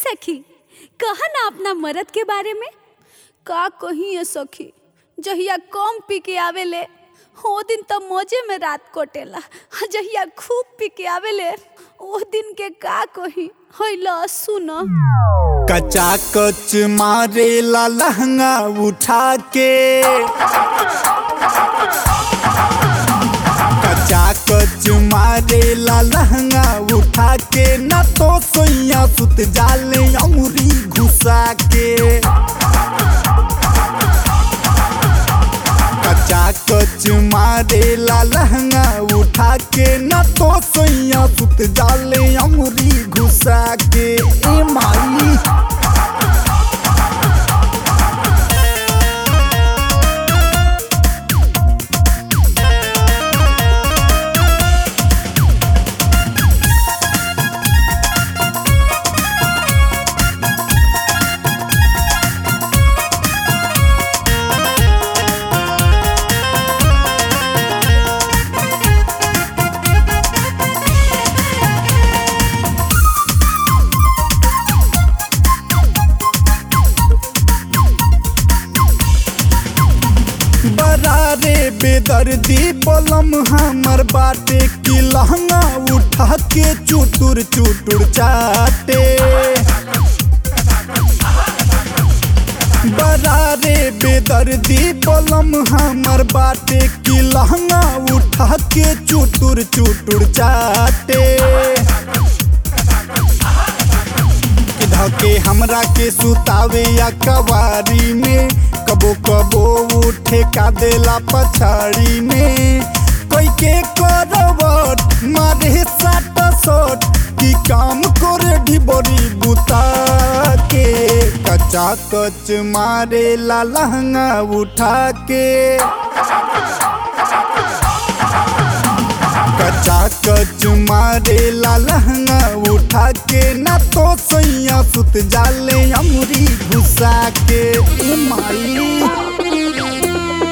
सखी कहा ना अपना मरद के बारे में का कही है सखी जहिया कम पी के आवेले ओ दिन तो मौजे में रात कटेला आ जहिया खूब पी के आवेले ओ दिन के का कही हैला सुन कचा कच मारेला लहंगा उठा के कचा कच मारेला लहंगा उठा के न तो सोइया सुत जाले अमुरी घुसा के कचा कच मारेला लहंगा उठा के न तो सोइया सुत जाले अमुरी घुसा के ए माई बरारे बेदर्दी बलम हमर बाटे की लहंगा उठा के चुटुर चुटुर चाटे बरारे बेदर्दी बलम हमर बाटे की लहंगा उठा के चुटुर चुटुर चाटे धके हमरा के सुतावे या कवारी में कबो कबो उठे का देला पछाड़ी में कोई के करवट मारे साट सट की काम करे ढिबरी बुता के कचा कच मारे ला लहंगा उठा के कचा कच मारेला लहंगा उठा के न तो सैया सुत जाले अमरी घुसा के ए माई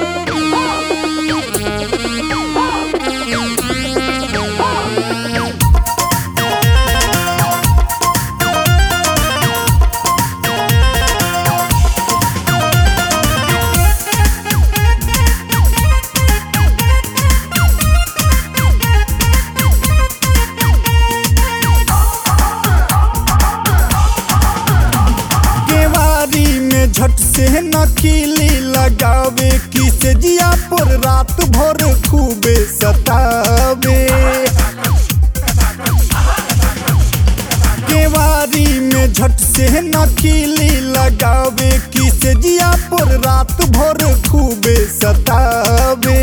केवारी में झट से नकीली लगावे की से जिया पर रात भर खूबे सतावे केवारी में झट से नकीली लगावे की से जिया पर रात भर खूबे सतावे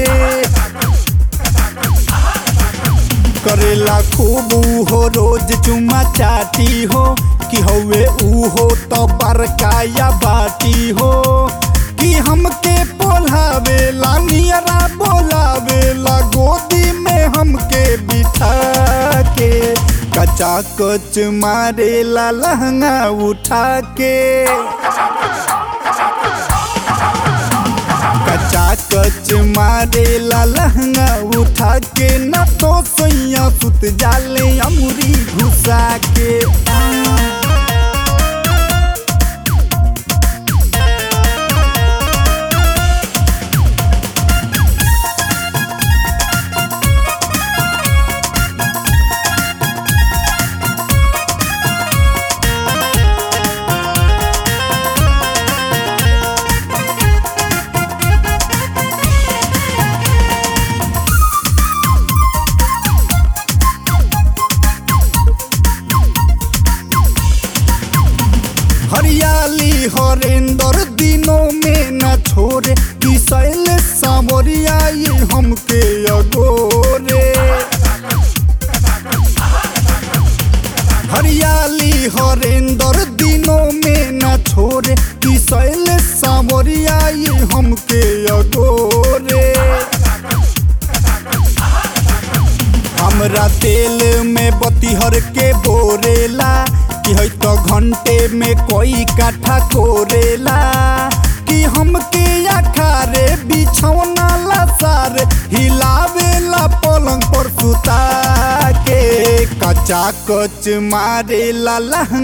करेला खूब हो रोज चुमा चाटी हो कि हवे ऊ हो तो बरकाया बाटी हो कि हमके बोलावे ला नियरा बोलावे ला गोदी में हमके बिठा के कचा कच मारेला लहंगा उठा के कचा कच मारेला लहंगा उठा के न तो सैया सुत जाले अमुरी घुसा के हरियाली हरेंदर दिनों में न छोड़े कि शैल सावरिया ये हमके अगोरे हरियाली हरेंदर दिनों में न छोड़े कि शैल सावरिया ये हमके अगोरे हमरा तेल में बतिहर के बोरेला कि है तो घंटे में कोई काठा कोरेला कि हमके अखारे बिछौना ला सार हिलावेला पलंग पर सुता के कचा कच मारेला लहंगा